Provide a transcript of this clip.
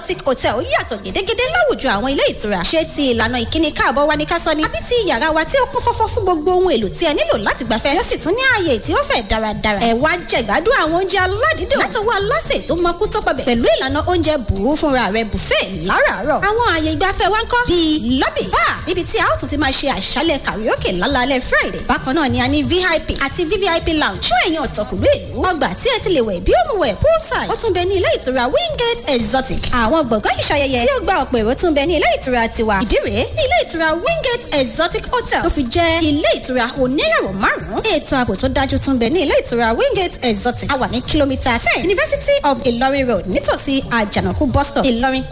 exotic hotel yàtọ̀ gédégédé láwùjọ àwọn ilé ìtura ṣé ti ìlànà ìkíni káàbọ̀ wa ní ká sọ ni àbí ti yàrá wa tí ó kún fọ́fọ́ fún gbogbo ohun èlò tí ẹ nílò láti gbafẹ́ yóò sì tún ní ààyè tí ó fẹ̀ dáradára ẹ wá jẹ̀gbádùn àwọn oúnjẹ aládìídùn látọwọ́ aláṣẹ tó mọkú tó pọbẹ̀ pẹ̀lú ìlànà oúnjẹ bùrú fúnra rẹ̀ buffet láràárọ̀ àwọn ààyè ìgbafẹ́ wa ń kọ́ bíi lobby bar ibi tí a ó tún ti máa ṣe àṣálẹ̀ karaoke lálálẹ́ friday bákan náà ni a ní vip àti vvip lounge fún ẹ̀yin ọ̀tọ̀kùnrin ìlú ọgbà tí ẹ ti lè wẹ̀ bí ó mu wẹ̀ poolside ó tún bẹ ní ilé ìtura wingate exotic àwọn gbọ̀ngàn ìṣayẹyẹ tí ó gba ọ̀pọ̀ èrò tún bẹ ní ilé ìtura tiwa ìdí rèé ní ilé ìtura wingate exotic hotel tó fi jẹ́ ilé ìtura oníràwọ̀ márùn-ún ètò ààbò tó dájú tún bẹ ní ilé ìtura wingate exotic a wà ní kìlómítà ten university of ilorin road nítòsí àjànàkú bus stop ìlọrin